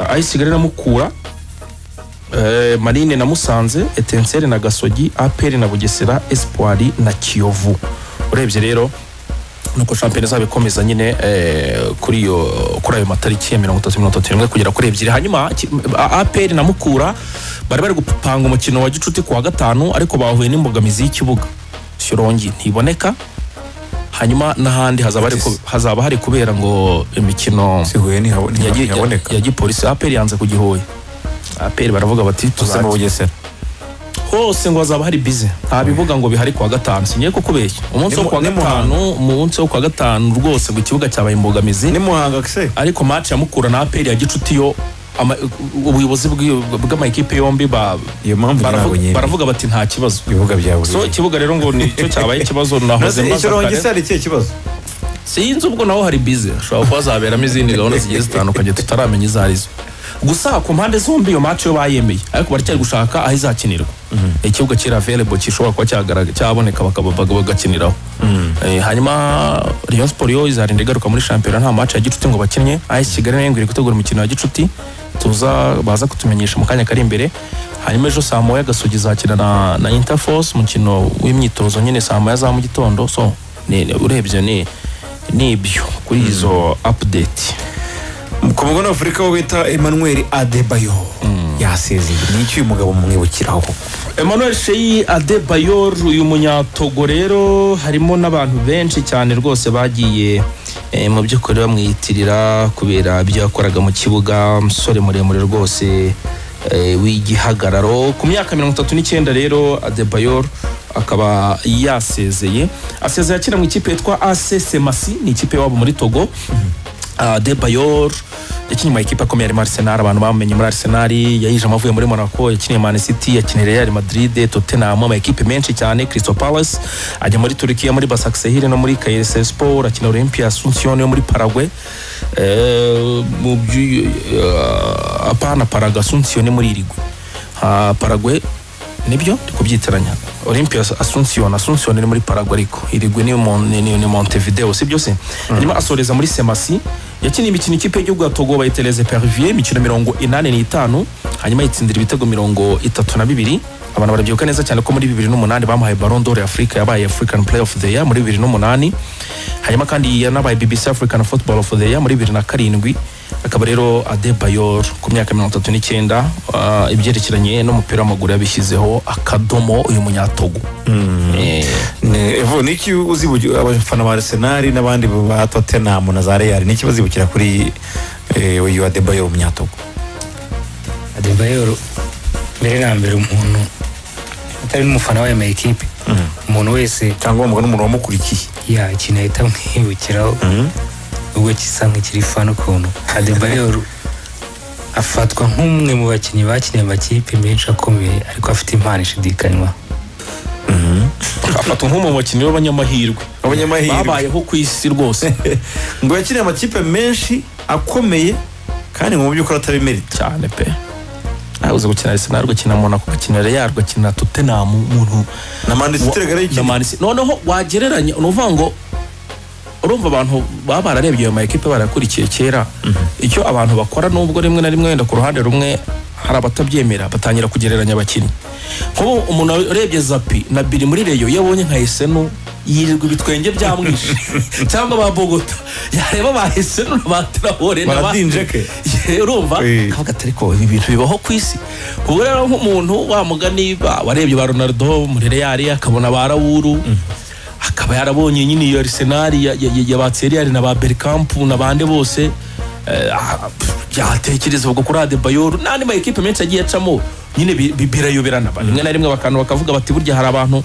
ayisigare na mukura eh, marine na musanze etenseri na gasogi aperi na bugesera espoiri na kiyovu urebye rero nuko shampiyona izaba ikomeza nyine eh, kuri iyo kuri ayo matariki ya mirongo itatu mirongo itatu n'imwe kugera kuri ebyiri hanyuma ki- A- aperi na mukura bari bari gupanga umukino wa gicuti ku wa gatanu ariko bahuye n'imbogamizi y'ikibuga shyorongi ntiboneka hanyuma n'ahandi hazaba hari ku- hazaba hari kubera ngo imikino si huye ntihabone- ya gi- ntihaboneka ya- ya gipolisi aperi yanze kugihoya aperi baravuga bati tuze mu tuzajya bugesera hose ngo hazaba hari bize nta bivuga ngo bihari kuwa gatanu singiye kukubeshya umunsi Ni wo mu- kuwa ni mu gatanu umunsi wo kuwa gatanu rwose ku kibuga cyabaye imbogamizi ni muhanga se ariko match ya mukura na aperi ya gicuti yo ama- ubuyobozi bw'iyo- bw'amakipe yombi ba- iyo mpamvu ntabwo baravu- nyine baravuga bati nta kibazo ibibuga bya buri so ikibuga rero ngo nicyo cyabaye ikibazo nahoze mbaza ikirongi kare. se hari ikihe kibazo sinzi ubwo naho hari bize ushobora kuba hazaberamo izindi gahunda zigiye zitandukanye tutaramenya izo arizo gusa ku mpande zombi iyo match yo bayemeye ariko baracyari gushaka aho izakinirwa ikibuga kiri available gishobora kuba cyagaragara cyaboneka bakaba baga- bagakiniraho Eh, hanyuma Rayon Sport yo izarinda igaruka muri shampiyona nta match ya gicuti ngo bakinnye AS Kigali nayo ngo iri gutegura umukino wa gicuti tuza baza kutumenyesha mu kanya kari imbere hanyuma ejo saa moya gasogi izakina na, na interforce umukino w'imyitozo nyine saa moya za mu gitondo so ni- ni- urebye ni nibyo kuri izo update ku mugabane w'afurika wo bita emmanuel adebayo yasezeye ni iki uyu mugabo mumwibukiraho emmanuel sheyi adebayor uyu munyatogo rero harimo n'abantu benshi cyane rwose bagiye eh, mu by'ukuri bamwiyitirira kubera ibyo yakoraga mu kibuga umusore muremure rwose eh, w'igihagararo ku myaka mirongo itatu n'icyenda rero adebayor akaba yasezeye asezeye akina mu ikipe yitwa ac semasi ni ikipe wabo muri togo Ah, Adebayor yakinnye mu makipe akomeye arimo Arsenal abantu bamenye muri Arsenal yayijemo avuye muri Monaco yakinnye Man City yakinnye Real Madrid Tottenham amakipe menshi cyane Crystal Palace ajya muri Turkiya muri Basaksehir no muri Kayserispor akina Olympia Asuncion yo muri Paraguay eh mu byu- eh, apana Paraguay Asuncion ni muri Irigwe ha Paraguay nibyo ndi kubyitiranya olympia asuncion asuncion ni muri paraguay ariko irigwe ni, Mon- ni, ni, ni montevideo sibyo se hanyuma asoreza muri semasi yakiniye imikino ikipe y'igihugu ya togo bayitereze pervier imikino mirongo inani n'itanu hanyuma yitsindira ibitego mirongo itatu na bibiri abantu barabyibuka neza cyane ko muri bibiri n'umunani bamuhaye baron d'or ya afurika yabaye african play of the year muri bibiri n'umunani hanyuma kandi yanabaye bbc african football of the year muri bibiri na karindwi akaba rero adebayor ku myaka mirongo itatu n'icyenda ah, ibyerekeranye n'umupira w'amaguru yabishyizeho akadomo uyu munyatogo Eh, Ne- Evo, ni iki uzibukira abafana ba arsenal n'abandi ba tottenham na za real ni iki bazibukira kuri eh, uyu adebayo umunyatogo adebayoro mbere na mbere umuntu atari n'umufana w'aya ma ekipe umuntu wese cyangwa umugabo n'umuntu wamukurikiye ya ikintu ahita amwibukiraho ubwo gisa nk'ikiri fana ukuntu adebayoro afatwa nk'umwe mu bakinnyi bakiniye amakipe menshi akomeye ariko afite impano ishidikanywa afatwa nk'umwe mu bakinnyi b'abanyamahirwe Abanyamahirwe. babayeho ku isi rwose ngo yakiniye amakipe menshi akomeye kandi ngo mu by'ukuri atabimerita cyane pe abuze gukina arsenal gukina monaco gukina real gukina tottenham umuntu na manisitire gara na y'ikintu Man City. noneho wagereranya ni ukuvuga ngo urumva abantu baba bararebye ayo makipe barakurikiye kera icyo abantu bakora nubwo rimwe na rimwe wenda ku ruhande rumwe hari abatabyemera batangira kugereranya abakinnyi nk'ubu umuntu urebye zapi na biri muri reyo iyo abonye nka esenu yirirwa ibitwenge byamwishe cyangwa ba bogota yareba ba esenu na ba terabore na ba baradinjeke Ye, urumva Eh. kavuga ati ariko ibi bintu bibaho ku isi ubu rero nk'umuntu wa mugani ba- warebye ba ronaldo muri real akabona ba rawuru akaba yarabonye nyine iyo arsenal ya- ya- ya- yabatse real na ba berkamp na bande bose eh, ah, pff, byatekereza ubwo kuri adebayor n'andi ma ekipe menshi agiye acamo nyine bi- bi- birayoberana ba rimwe na rimwe bakantu bakavuga bati burya hari abantu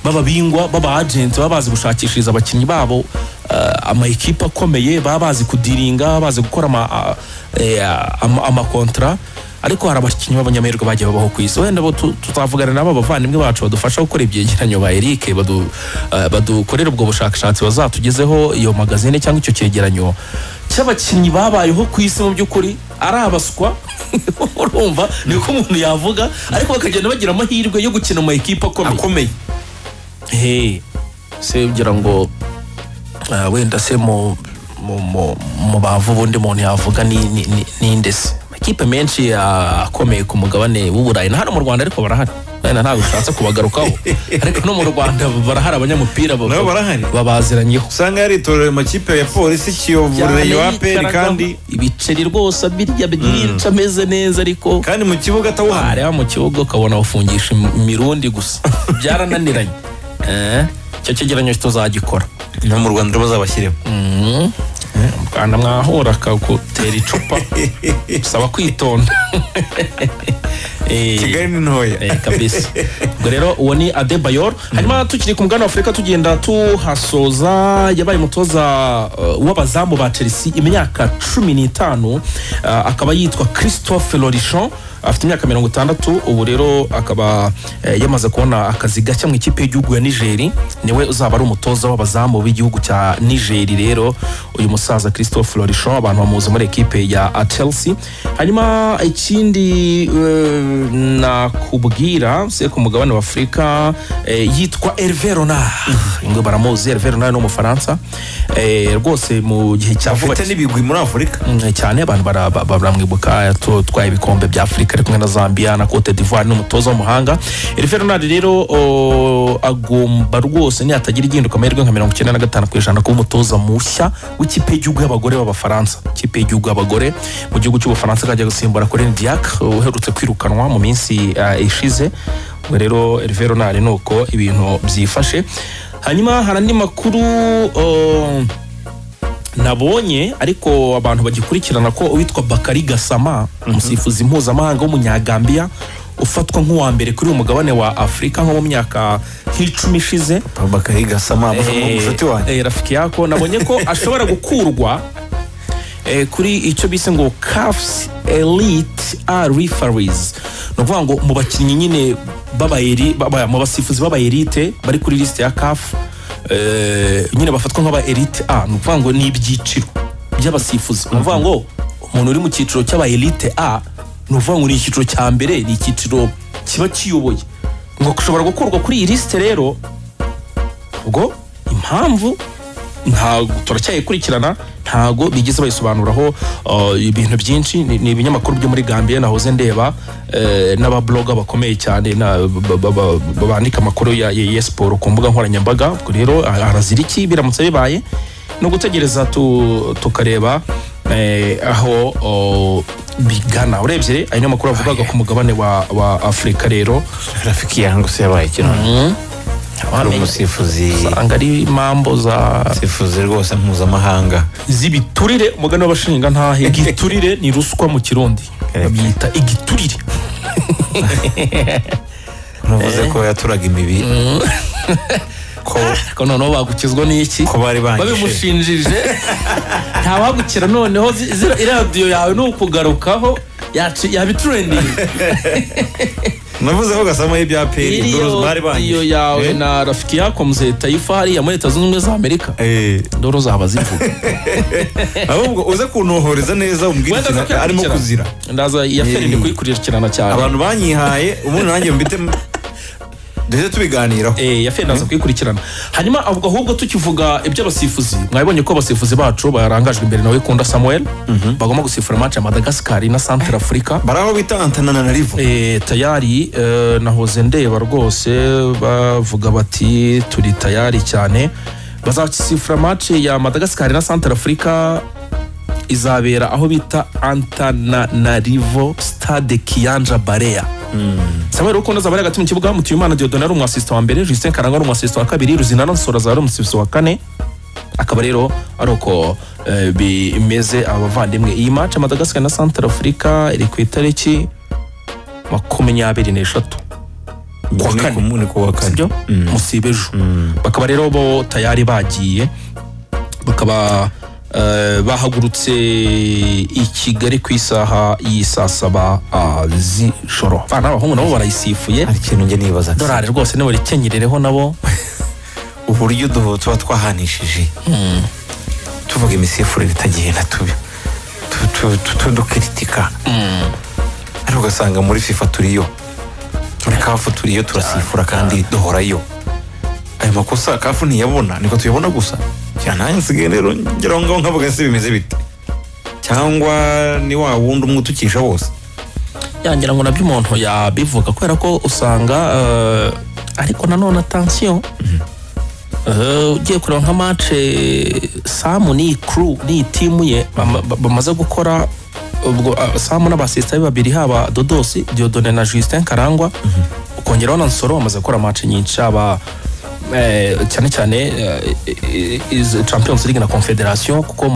b'ababingwa b'aba agenti baba bazi gushakishiriza abakinnyi babo eh, ama ekipe akomeye baba bazi kudiringa baba bazi gukora ama ah, eh, ama- amakontra ariko hari abakinnyi b'abanyamahirwe bagiye babaho ku isi wenda bo tu- tutavugana nabo abavandimwe bacu badufasha gukora ibyegeranyo ba eric badu- eh, badukorera ubwo bushakashatsi bazatugezeho iyo magazine cyangwa icyo cyegeranyo cy'abakinnyi babayeho ku isi mu by'ukuri ari abaswa urumva niko umuntu yavuga ariko bakagenda bagira amahirwe yo gukina mu ekipa akomeye akomeye Hey, se ugira ngo ah, wenda se mu mu mu- mu bavu ubundi muntu yavuga ni ni- ni- ni nde se amakipe menshi ah, akomeye ku mugabane w'uburayi na hano mu rwanda ariko barahari wenda ntabwo ushatse kubagarukaho ariko no mu rwanda barahari abanyamupira baba- Nabo barahari? babaziranyeho usanga yaritorera amakipe ya polisi kiyovu reyo aperi yicaragamo, kandi ibiceri rwose abirya byinshi ameze neza ariko kandi mu kibuga atawuhamye wareba mu kibuga ukabona ufungisha im- imirundi gusa byarananiranye Eh, icyo cyegeranyo tuzagikora no mu rwanda bazabashyiremo Mhm. Mu Rwanda mwahura akagutera icupa usaba kwitonda Eh, kigali ni ntoya eh, kabisa ubwo rero uwo ni adebayor hanyuma tukiri ku mugani wa afurika tugenda tuhasoza yabaye umutoza eh, w'abazamu ba chelsea imyaka cumi n'itanu eh, akaba yitwa christophe lorichon afite imyaka mirongo itandatu ubu rero akaba eh, yamaze kubona akazi gashya mu ikipe y'igihugu ya nigeri niwe uzaba ari umutoza w'abazamu b'igihugu cya nigeri rero uyu musaza christophe lorichon abantu bamuzi muri ekipe ya chelsea hanyuma ikindi eh, nakubwira se ku mugabane wa afurika eh, yitwa herve ronard ngo baramuzi herve ronard ni umufaransa Eh, rwose mu gihe cya vuba afite n'ibigwi muri afurika Mm, cyane abantu bara- ba- ba- baramwibuka twatwaye ibikombe bya afurika ari kumwe na zambia na cote d'ivoire n'umutoza w'umuhanga erife ronald rero o, agomba rwose niyatagira igihinduka amahirwe nka mirongo icyenda na gatanu ku ijana kuba umutoza mushya w'ikipe y'igihugu y'abagore b'abafaransa ikipe y'igihugu y'abagore mu gihugu cy'ubufaransa akajya gusimbura kuri diak uherutse kwirukanwa mu minsi eh, ishize ubwo rero erife ronald ni uko ibintu byifashe hanyuma hari andi makuru o, nabonye ariko abantu bagikurikirana ko uwitwa bakari gasama umusifuzi mpuzamahanga w'umunyagambiya ufatwa nk'uwa mbere kuri uyu mugabane wa afurika nko mu myaka nk'icumi ishize bakari gasama Eh, umucuti wanjye eh, rafiki yako nabonye ko ashobora gukurwa eh, kuri icyo bise ngo cafs elite are referees ni ukuvuga ngo mu bakinnyi nyine b'abayeri- baba- mu basifuzi b'abayerite bari kuri lisite ya caf eh, nyine bafatwa nk'abaerite a ni ukuvuga ngo ni ibyiciro by'abasifuzi ni ukuvuga ngo umuntu uri mu cyiciro cy'abayerite a ni ukuvuga ngo ni icyiciro cya mbere ni icyiciro kiba kiyoboye ngo ushobora gukurwa kuri iyi lisite rero ubwo impamvu ntabwo turacyayikurikirana ntabwo bigeze bayisobanuraho uh, ibintu byinshi ni ni ibinyamakuru byo muri gambiya nahoze ndeba eh, n'ababloga bakomeye cyane na- ba- ba- ba- ba- bandika amakuru ya ya- ya siporo ku mbuga nkoranyambaga ubwo rero ha- harazira iki biramutse bibaye ni ugutegereza tu- tukareba eh, aho oh, bigana urebye ayo ni amakuru avugaga ku mugabane wa, wa afurika rero rafiki yangu se yabaye kino ari umusifuzi usanga ari impambo za umusifuzi rwose mpuzamahanga z'ibiturire umugani w'abashinga ntahe igiturire ni ruswa mu kirundi Yego. babyita igiturire ntuvuze ko yaturaga imibiri ko ariko noneho bagukizwa n'iki ko bari bangije babimushinjije ntawagukira noneho zi- zira- iradiyo yawe ni ukugarukaho yaci- yabiturendinga navuze ko gasama y'ibya peri ndorozi bari iradiyo bangije yawe Eh? na rafiki yakomze tayifa hariya muri leta zunze ubumwe za amerika Eh, ndoro zaba zivuga ahubwo uze kuntohoreza neza umbwire Wenda ikintu arimo nzakurikirana. kuzira ndaza iya feri ndi kuyikurikirana cyane abantu banyihaye ubundi nanjye mbite duhite tubiganiraho Eh, yafe ndaza kuyikurikirana hanyuma avuga ahubwo tukivuga iby'abasifuzi mwabonye ko abasifuzi bacu barangajwe imbere nawe kunda samuel bagomba gusifura match ya madagascar na centre africa bari aho bita antanana na rivu Eh, tayari eh, nahoze ndeba rwose bavuga bati turi tayari cyane bazasifura match ya madagascar na centre africa izabera aho bita antananarivo stade kiyanja barea samuel rukundo azaba ari hagati mu kibuga mutuyimana diodone ari umwasisita wa mbere justin karangwa ari umwasisita wa kabiri ruzinano nsoro azaba ari umusifuzi wa kane akaba rero ari uko eh, bimeze abavandimwe iyi match madagascar na centre africa iri ku itariki makumyabiri n'eshatu kuwa kane. ni kuwa kane sibyo musiba ejo bakaba rero bo tayari bagiye bakaba eh, bahagurutse i kigali ku isaha y'i saa saba ah, z'ijoro abana b'abahungu nabo barayisifuye hari ikintu njye nibaza dorari rwose nibo rikenyerereho nabo uburyo duhu tuba twahanishije tuvuga imisifurire itagiye na tubi Tu- tu- tu- tu- dukiritika ariko ugasanga muri fifa turiyo muri kafu turiyo turasifura kandi duhorayo ayo makosa kafu ntiyabona niko tuyabona gusa cyane nanjye nsigaye rero ngeraho ngaho nkavuga se bimeze bite cyangwa ni wa wundi umwe utukisha wose yangira ngo nabyo umuntu yabivuga kubera ko usanga eh, ariko nanone atansiyo Eh, ugiye kureba nka mace samu n'iyi kuru n'iyi timu ye bama- ba- bamaze gukora ubwo ah, samu n'abasisita be babiri haba dodosi diodone na justin karangwa ukongeraho na nsoro bamaze gukora mace nyinshi haba eh, cyane cyane eh, eh, eh, iz- champions league na confederation kuko